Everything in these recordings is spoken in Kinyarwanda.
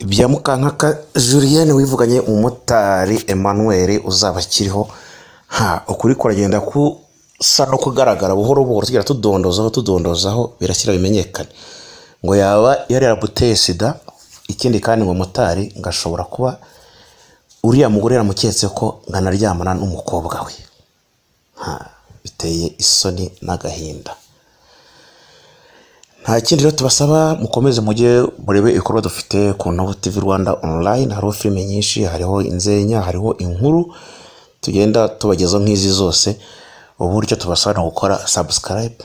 bya mukanka Julienne wivuganye umumotari Emmanuel uzaba akiriho ha ukuri kuragenda kusa no kugaragara buhoro buhoro tugera tudondozaho tudondozaho birakira bimenyekane ngo yaba yari yaramuteye sida ikindi kandi ngo motari ngo ashobora kuba uriya mugore yaramuketse ko ngo anaryamana n'umukobwa we Ha, biteye isoni n'agahinda nta kindi rero tubasaba mukomeze mujye murebe ibikorwa dufite ku Nobo TV Rwanda online hariho filime nyinshi hariho inzenya hariho inkuru tugenda tubagezaho nk'izi zose uburyo tubasaba ni gukora subscribe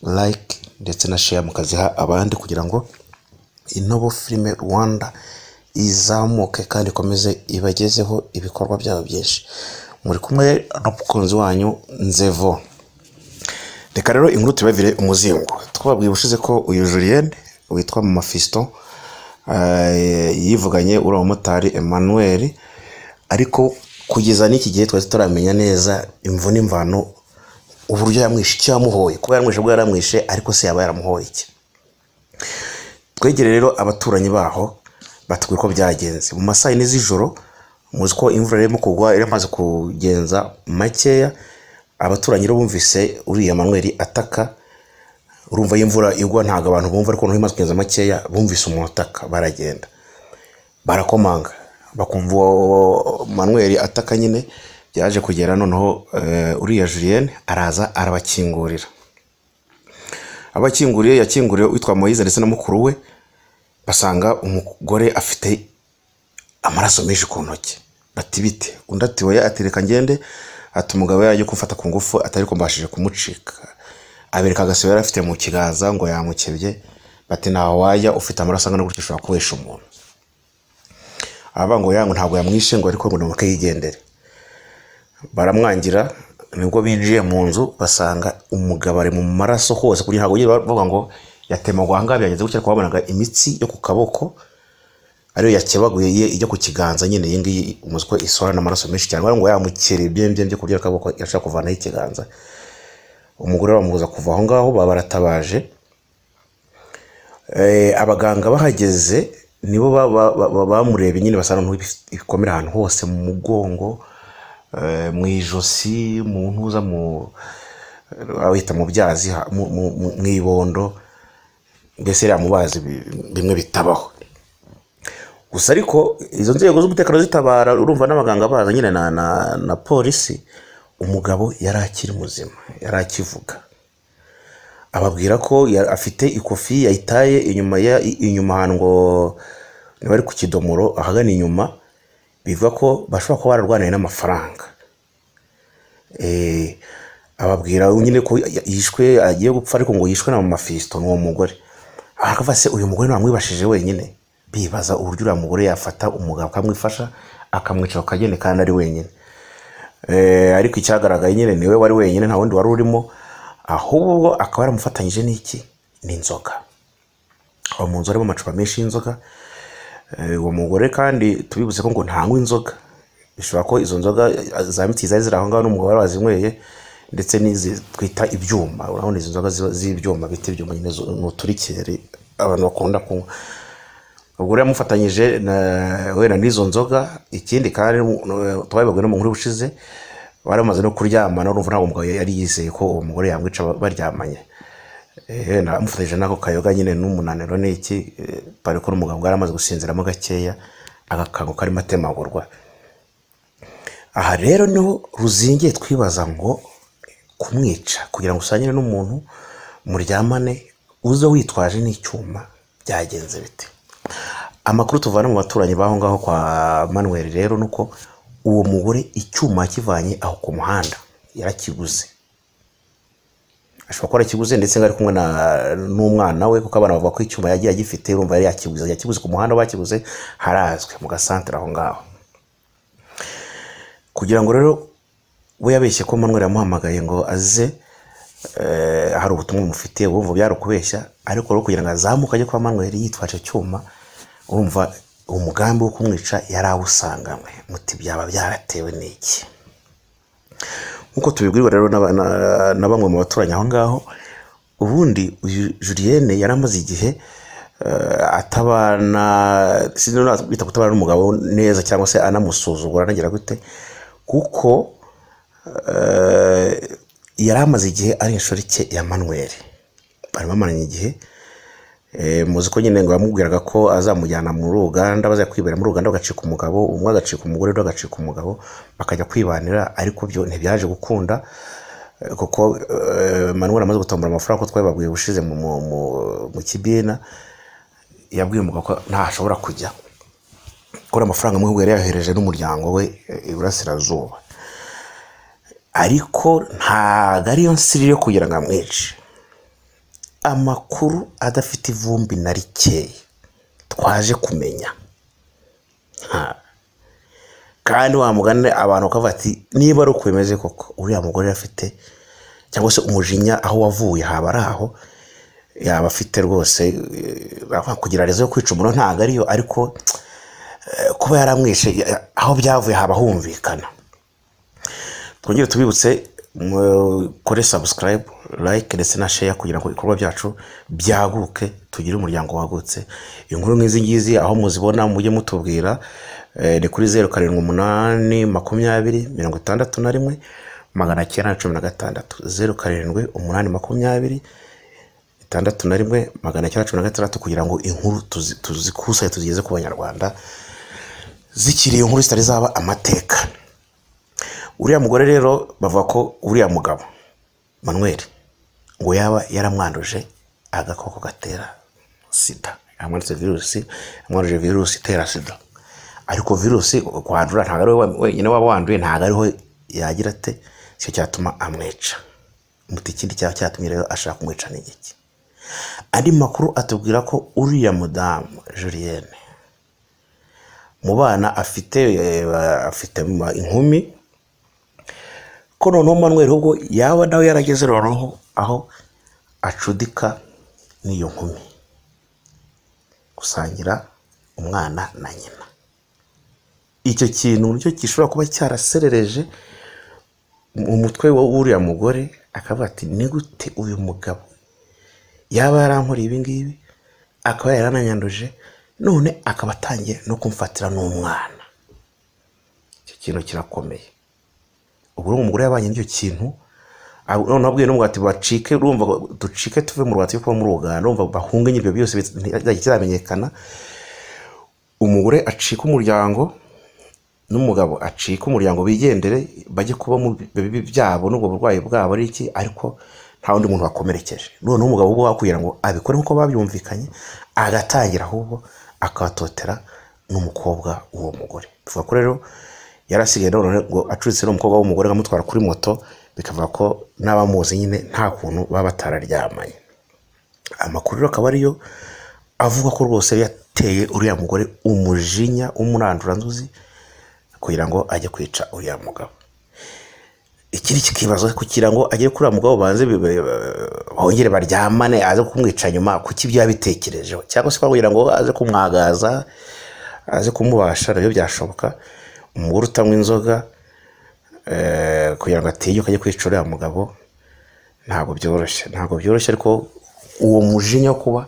like ndetse na share mukaziha abandi kugira ngo Inobo Filime Rwanda izamuke kandi ikomeze ibagezeho ibikorwa byabo byinshi muri kumwe n'umukunzi wanyu Nzevo reka rero inkuru tubabire umuzingo twababwiye ubushize ko uyu Julienne witwa Mama Fiston eh, yivuganye uriya mumotari Emmanuel ariko kugeza n'iki gihe twari tutaramenya neza imvu n'imvano uburyo yamwishe icyo yamuhoye kuba yaramwishe ubwo yaramwishe ariko se yaba yaramuhoye iki twegere rero abaturanyi baho batubwira uko byagenze mu masaha yine z'ijoro muzi ko imvura irimo kugwa yari imaze kugenza makeya abaturanyi rero bumvise uriya manweri ataka urumva iyo imvura igwa ntabwo abantu bumva ariko noneho imaze kugenza makeya bumvise umuntu utaka baragenda barakomanga bakumva uwo manweri ataka nyine yaje kugera noneho eh, uriya Julienne araza arabakingurira abakinguriye yakinguriye witwa Moise ndetse na mukuru we basanga umugore afite amaraso menshi ku ntoki bati bite undi ati oya ati reka ngende ati umugabo yajya kumfata ku ngufu atari ko mbashije kumucika abereka agasebe yari afite mu kiganza ngo yamukebye bati ntaho wajya ufite amaraso angana gutya ushobora kuwesha umuntu abavanga ngo ntabwo yamwishe ngo ariko ngo ni umuke yigendere baramwangira nibwo binjiye mu nzu basanga umugabo ari mu maraso hose kugira ntabwo bongere bavuga ngo yatemagwa aha ngaha byagenze gutya ariko babonaga imitsi yo ku kaboko ariyo yakebaguye ye ijya ku kiganza nyine iyi ngiyi umuzi ko isohora n'amaraso menshi cyane baravuga ngo yamukereye byembyembye ku buryo akaboko yashaka kuvanaho ikiganza umugore bamubuza kuva aho ngaho baba baratabaje Eh, abaganga bahageze nibo ba- ba- ba- ba- bamurebye nyine basanga ibikomere ahantu hose mu mugongo eh, mu ijosi mu ntuza mu bahita mu byazi ha- mu- mu- mu- mu ibondo mbese yamubazi bimwe bitabaho gusa ariko izo nzego z'umutekano zitabara urumva n'abaganga baza nyine na, na, na polisi umugabo yari akiri muzima yari akivuga ababwira ko ya- afite ikofi yayitaye inyuma ya- i- inyuma ahantu ngo niba ari ku kidomoro ahagana inyuma bivuga ko bashobora kuba bararwaniye n'amafaranga Eh, ababwira nyine ko ya- yishwe agiye gupfa ariko ngo yishwe na mafisito n'uwo mugore akavuga se uyu mugore ntamwibashije wenyine bibaza uburyo uriya mugore yafata umugabo akamwifasha akamwicara ku kageni kandi ari wenyine Eh, ariko icyagaragaye nyine niwe wari wenyine nta wundi wari urimo ahubwo akaba yaramufatanyije n'iki n'inzoga aho mu nzu harimo amacupa menshi y'inzoga Eh, uwo mugore kandi tubibuze ko ngo ntanywa inzoga bishobora ko izo nzoga eh, za miti zari ziri aho ngaho n'umugabo wari wazinyweye ndetse n'izi twita ibyuma urabona izi nzoga ziba- z'ibyuma bita ibyuma nyine zo- ni uturikeri abantu bakunda kunywa ubwo rero yamufatanyije na- wenda n'izo nzoga ikindi kandi twabibabwiwe no mu nkuru ushize baramaze no kuryamana urumva ntabwo umugabo yari yizeye ko uwo mugore yamwica ba- baryamanye Eh, na- amufatanyije n'ako kayoga nyine n'umunaniro n'iki eh, bari ko n'umugabo bwari amaze gusinziramo gakeya agakanguka karimo atemagurwa aha rero niho ruzingiye twibaza ngo kumwica kugira ngo usangire n'umuntu muryamane uze witwaje n'icyuma byagenze bite amakuru tuvana mu baturanyi b'aho ngaho kwa manuel rero ni uko uwo mugore icyuma yakivanye aho ku muhanda yarakiguze ashobora kuba yarakiguze ndetse ngo ari kumwe na- n'umwana we kuko abana bavuga ko icyuma yagiye agifite urumva yari yakiguze yakiguze ku muhanda bakiguze harazwi mu gasantere aho ngaho kugira ngo rero we yabeshye ko manuel yamuhamagaye ngo aze eh, hari ubutumwa mufitiye bumva byari ukubeshya ariko rero kugira ngo azamuke ajye kwa manuel yitwaje icyuma urumva umugambi wo kumwica yari awusanganywe muti byaba byaratewe n'iki nk'uko tubibwirwa rero n'aba- na- na bamwe mu baturanyi aho ngaho ubundi uyu Julienne yari amaze igihe atabana sinabona bita kutabana n'umugabo neza cyangwa se anamusuzugura anagira gute kuko eh, yari amaze igihe ari inshoreke ya manuel bari bamaranye igihe Eh, muzi ko nyine ngo yamubwiraga ko azamujyana mu ruganda bazajya kwibera mu ruganda bagacika umugabo umwe agacika umugore undi agacika umugabo bakajya kwibanira ariko byo ntibyaje gukunda eh, kuko eh, manuel amaze gutombora amafaranga ko twabibabwiye ubushize mu, mu, mu, mu kibina yabwiye umugabo ko ntashobora kujya kubera amafaranga amwe yari yayohereje n'umuryango we eh, iburasirazuba ariko ntabwo ariyo nsiri yo kugira ngo amwice amakuru adafite ivumbi na rikeya twaje kumenya Ha. kandi wamugana abantu bakavuga ati niba ari uko bimeze koko uriya mugore afite cyangwa se umujinya aho wavuye haba ari aho yaba afite rwose eh, baravuga kugira rezo yo kwica umuntu ntabwo ariyo ariko eh, kuba yaramwishe eh, aho byavuye haba humvikana twongere tubibutse mukore subscribe like ndetse na share kugira ngo ibikorwa byacu byaguke tugire umuryango wagutse inkuru nk'izi ngizi aho muzibona mujye mutubwira eh, ni kuri zeru karindwi umunani makumyabiri mirongo itandatu na rimwe magana cyenda na cumi na gatandatu zeru karindwi umunani makumyabiri itandatu na rimwe magana cyenda na cumi na gatandatu kugira ngo inkuru tuzi- tuzikusanye tuzigeze ku banyarwanda zikiri inkuru zitari zaba amateka uriya mugore rero bavuga ko uriya mugabo manuel ngo yaba yaramwanduje agakoko gatera sida yamwanditse virusi yamwanduje virusi itera sida ariko virusi kwandura ntabwo ari we wenyine waba wanduye ntabwo ariho yagira ate icyo cyatuma amwica muti ikindi cyaba cyatumye rero ashaka kumwica ni iki andi makuru atubwira ko uriya mudamu julienne mu bana afite eh, afite inkumi ko noneho manuel ubwo yaba nawe yarageze noneho aho acudika n'iyo nkumi gusangira umwana na nyina icyo kintu nicyo gishobora kuba cyaraserereje mu mutwe w'uriya mugore akavuga ati ni gute uyu mugabo yaba yarankoreye ibi ngibi akaba yarananyanduje none akaba atangiye no kumfatira n'umwana icyo kintu kirakomeye ubwo uriya mugore yabanye n'icyo kintu ab- noneho abwiye n'umugati bacike urumva ko- ducike tuve mu rwatsi kuba mu ruganda urumva bahunge nyine ibyo byose bit- ntizajya kiramenyekana umugore acika umuryango n'umugabo acika umuryango bigendere bajye kuba mu bibi byabo n'ubwo burwayi bwabo ari iki ariko nta wundi muntu wakomerekeje noneho umugabo ubwo wakugira ngo abikore nk'uko babyumvikanye agatangira ahubwo akabatotera n'umukobwa w'uwo mugore bivuga ko rero yarasigaye none ngo acuritse n'umukobwa w'umugore akamutwara kuri moto bikavuga ko n'abamuzi nyine nta kuntu baba batararyamanye amakuru rero akaba ariyo avuga ko rwose yateye uriya mugore umujinya w'umuranduranzuzi kugira ngo ajye kwica uriya mugabo ikindi kikibazwa kugira ngo agere kuri uriya mugabo banze bi- bi- bongere baryamane aze kumwica nyuma kuki ibyo yabitekerejeho cyangwa se kugira ngo aze kumwagaza aze kumubasha nabyo byashoboka umugore utanywa inzoga eh, kugira ngo atinyuke ajye kwica uriya mugabo ntabwo byoroshye ntabwo byoroshye ariko uwo mujinya wo kuba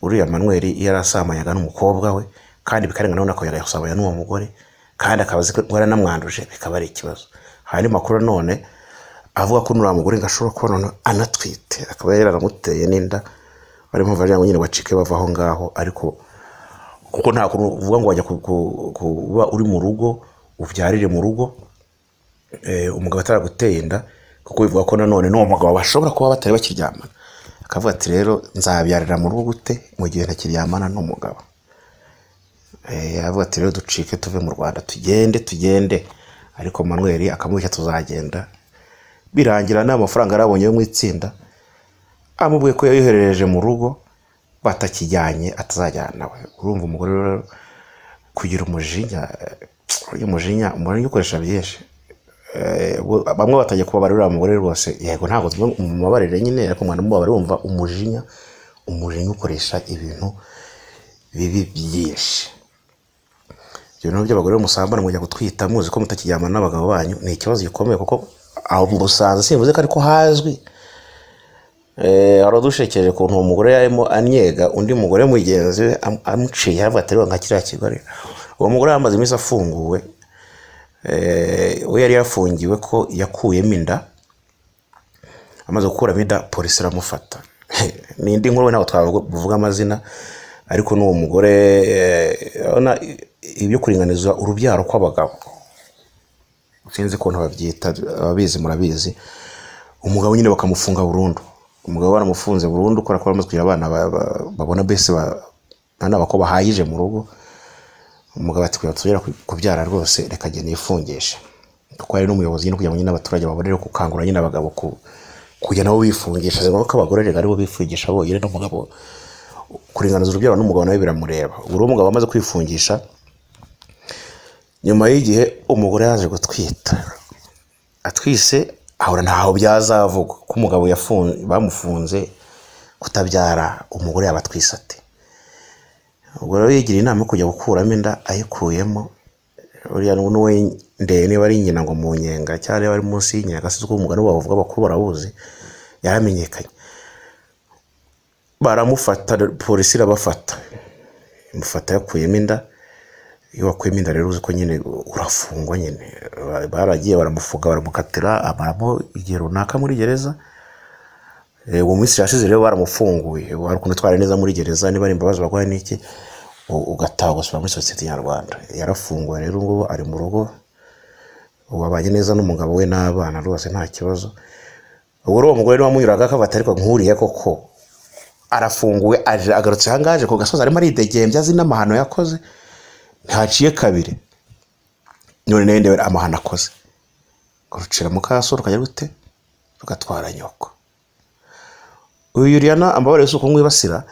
uriya manuel yarasamanyaga n'umukobwa we kandi bikarenga none akongera agasamanya n'uwo mugore kandi akaba azi ko yaranamwanduje bikaba ari ikibazo hari andi makuru none avuga ko nuriya mugore ngo ashobora kuba none anatwite akaba yaranamuteye n'inda bari mpamvu ari nyine bacike bava aho ngaho ariko kuko nta kuntu uvuga ngo wajya ku- ku- kuba uri mu rugo ubyarire mu rugo eh, umugabo ataraguteye inda kuko bivuga ko nanone n'uwo mugabo bashobora kuba batari bakiryamana akavuga ati rero nzabyarira mu rugo gute mu gihe ntakiryamana n'umugabo Eh, aravuga ati rero ducike tuve mu rwanda tugende tugende ariko manuel akamubeshya tuzagenda birangira nta mafaranga yarabonye yo mu itsinda amubwiye ko yayoherereje mu rugo batakijyanye atazajyana we urumva umugore rero kugira umujinya eh, uyu mujinya umujinya ukoresha byinshi Eh, ubwo bamwe batajya kubabarira uriya mugore rwose yego ntabwo tuvuga umubabarire nyine ariko mwana mubabare wumva umujinya umujinya ukoresha ibintu bibi byinshi ibyo bintu by'abagore musambana mujya gutwita muzi ko mutakiryamana n'abagabo banyu ni ikibazo gikomeye kuko aho musanze simvuze ko ariko hazwi Eh, waradushekeje ukuntu uwo mugore yarimo anyega undi mugore mugenzi we am- amuciye hafi atariwe nka kiriya kigali uwo mugore yamaze iminsi afunguwe Eh, we yari yafungiwe ko yakuyemo inda amaze gukuramo inda polisi iramufata ni indi nkuru we ntabwo twavuga amazina ariko n'uwo mugore eh, urabona ibyo kuringaniza urubyaro kw'abagabo sinzi ukuntu babyita ababizi murabizi umugabo nyine bakamufunga burundu umugabo baramufunze burundu kubera ko baramaze kugira abana ba- ba- babona mbese ba- abana bako bahayije mu rugo umugabo ati kugira tugera kubyara rwose reka njye nifungishe kuko hari n'umuyobozi nyine kugira ngo nyine abaturage babone gukangurira nyine abagabo ku kujya nabo bifungisha zibona ko abagore rero aribo bifungisha bonyine n'umugabo kuringaniza urubyaro n'umugabo nawe biramureba ubu rero umugabo amaze kwifungisha nyuma y'igihe umugore yaje gutwita atwise ahora ntaho byazavugwa ko umugabo yafunze bamufunze kutabyara umugore yaba atwise ate ubwo rero yigira inama yo kujya gukuramo inda ayikuyemo uriya n'uwe ndeye niba ari nyina ngo mu nyenga cyangwa niba ari munsi y'inyenga sinzi ko umugani bavuga abakuru barawuzi yaramenyekanye baramufata polisi irabafata imufata yakuyemo inda iyo wakuyemo inda rero uzi ko nyine urafungwa nyine Ba- baragiye baramufunga baramukatira amaramo igihe runaka muri gereza Eh, uwo minsi yashize rero baramufunguye ubu hari ukuntu twari neza muri gereza niba ari imbabazi baguha n'iki u- ugataha ugasubira muri sosiyete nyarwanda yarafunguwe rero ubu ngubu ari mu rugo ubu abanye neza n'umugabo we n'abana rwose nta kibazo ubu rero uwo mugore niwe wamunyuraga akabata ariko nkuriye koko arafunguwe aje agarutse ahangaha aje ku gasozi arimo aridegembya azi n'amahano yakoze ntaciye kabiri none nayo ndebe amahano akoze urucira mu kaso rukajya gute rugatwara nyoko uyu yuriyana amabara yose uko mwibasira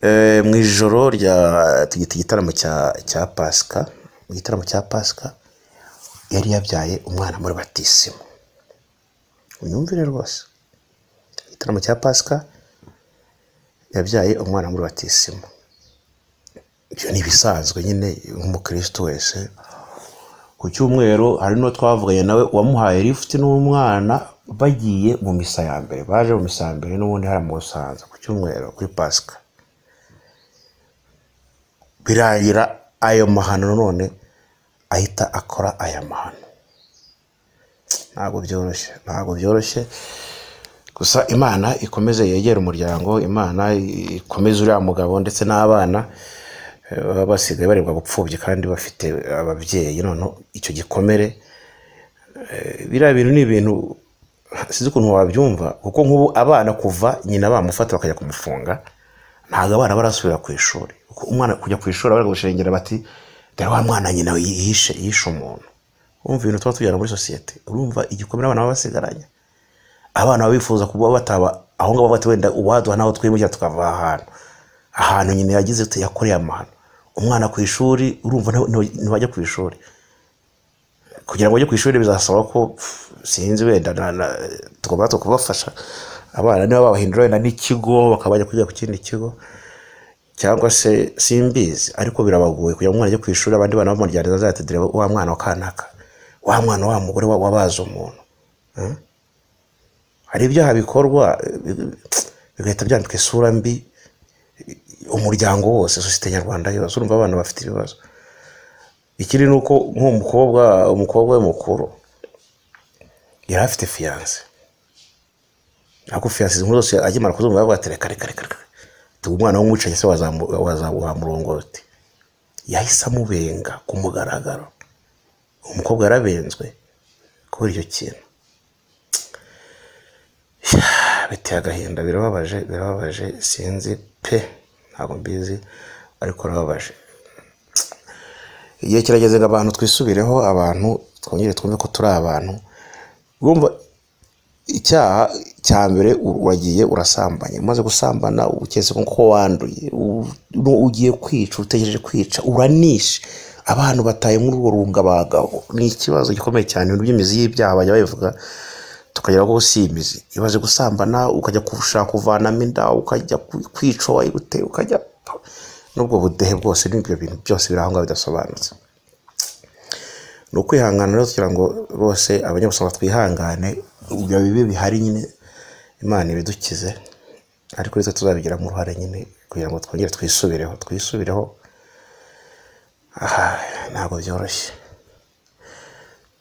eh, mu ijoro rya tugita igitaramo cya cya pasika mu gitaramo cya pasika yari yabyaye umwana muri batisimu unyumvire rwose igitaramo cya pasika yabyaye umwana muri batisimu ibyo ni ibisanzwe nyine nk'umukristo wese ku cyumweru hari n'uwo twavuganye nawe wamuhaye lifuti n'umwana bagiye mu misa ya mbere baje mu misa ya mbere n'ubundi hari mu busanza ku cyumweru kuri pasika birangira ayo mahano none ahita akora aya mahano ntabwo byoroshye ntabwo byoroshye gusa imana ikomeze yegere umuryango imana ikomeze uriya mugabo ndetse n'abana eh, baba basigaye barebwa gupfubya kandi bafite ababyeyi noneho icyo gikomere eh, biriya bintu ni ibintu sinzi ukuntu wabyumva kuko nk'ubu abana kuva nyina bamufata bakajya kumufunga ntabwo abana barasubira ku ishuri Kuko umwana kujya ku ishuri abana gushengera bati dore wa mwana nyina yishe yishe umuntu urumva ibintu tuba tujyana muri sosiyete urumva igikomere abana baba basigaranye abana baba bifuza kuba bataba aho ngaho bati wenda uwaduha naho twimukira tukava aha hantu ahantu nyine yagize ati yakoreye amahano umwana ku ishuri urumva nta- nta- ntibajya ku ishuri kugira ngo bajye ku ishuri bizasaba ko pff, sinzi wenda na- na- tugomba tu- kubafasha abana niba babahindura wenda n'ikigo bakaba bajya kwiga ku kindi kigo cyangwa se simbizi ariko birabagoye kugira ngo umwana ajye ku ishuri abandi bana bamuryanira azayatedere wa mwana wa kanaka wa mwana wa mugore wa- wabaze umuntu hari ibyaha bikorwa eh, bigahita byambika isura mbi eh, umuryango wose sosiyete nyarwanda yose urumva abana bafite ibibazo ikindi ni uko nk'uwo mukobwa umukobwa we mukuru yari afite fiyanse ntabwo fiyanse izi nkuru zose akimara kuzumva bavuga ati reka reka reka reka tuba umwana w'umwicanyi se wazamu- wazamu- wamurongoti yahise amubenga ku mugaragaro umukobwa yarabenzwe kubera icyo kintu biteye agahinda birababaje birababaje sinzi pe ntabwo mbizi ariko birababaje igihe kirageze ngo abantu twisubireho abantu twongere twumve ko turi abantu bumva icyaha cya mbere uragiye urasambanya umaze gusambana uketse ko wanduye u- u- ugiye kwica utegereje kwica uranishe abantu bataye muri urwo rungabaga ni ikibazo gikomeye cyane ibintu by'imizi y'ibyaha bajya babivuga tukagera aho si imizi imaze gusambana ukajya gushaka kuvanamo inda ukajya ku- kwica wayigute ukajya n'ubwo budehe bwose n'ibyo bintu byose biri aho ngaho bidasobanutse ni ukwihangana rero kugira ngo rwose abanyabuzima twihangane ibyo bibi bihari nyine imana ibidukize ariko nitwe tuzabigiramo uruhare nyine kugira ngo twongere twisubireho twisubireho aha ntabwo byoroshye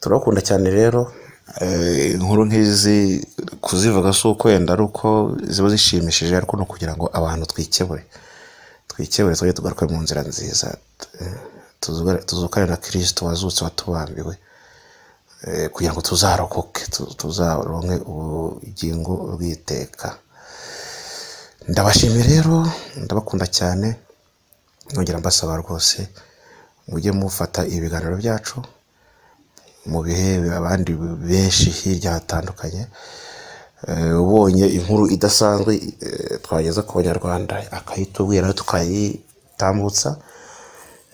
turabakunda cyane rero eh, inkuru nk'izi kuzivuga si uko wenda ari uko ziba zishimishije ariko no kugira ngo abantu twikebure twikebure twajye tugaruke mu nzira nziza eh, tuzugare- tuzukane na kirisito wazutse watubambiwe eh, kugira ngo tuzarokoke tu- tuzaronke ubugingo bw'iteka ndabashimiye rero ndabakunda cyane nongera mbasaba rwose mujye mufata ibiganiro byacu mu bihe abandi benshi hirya hatandukanye Eh, ubonye inkuru idasanzwe eh, twageza ku banyarwanda akayitubwira tukayitambutsa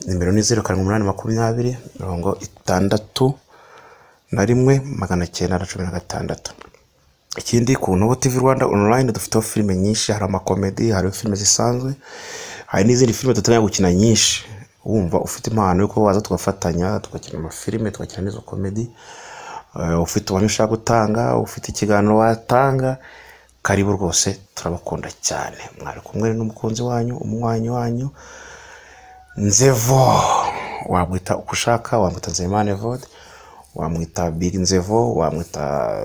nimero ni zeru karindwi umunani makumyabiri mirongo itandatu na rimwe magana cyenda na cumi na gatandatu ikindi ku Nobo TV Rwanda online dufiteho filime nyinshi hari amakomedi hari filime zisanzwe hari n'izindi filime duteganya gukina nyinshi wumva ufite impano yo kuba waza tugafatanya tugakina amafilime tugakina n'izo komedi Eh, ufite ubuhamya ushaka gutanga ufite ikiganiro watanga karibu rwose turabakunda cyane mwari kumwe n'umukunzi wanyu umunywanyi wanyu nzevo wamwita uko ushaka wamwita nzeyimana evode wamwita big nzevo wamwita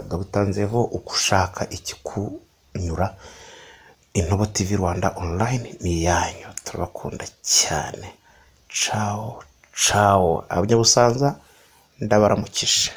dogita nzevo uko ushaka ikikunyura intobo tv rwanda online ni iyanyu turabakunda cyane cawo cawo abanyabusanza ndabaramukije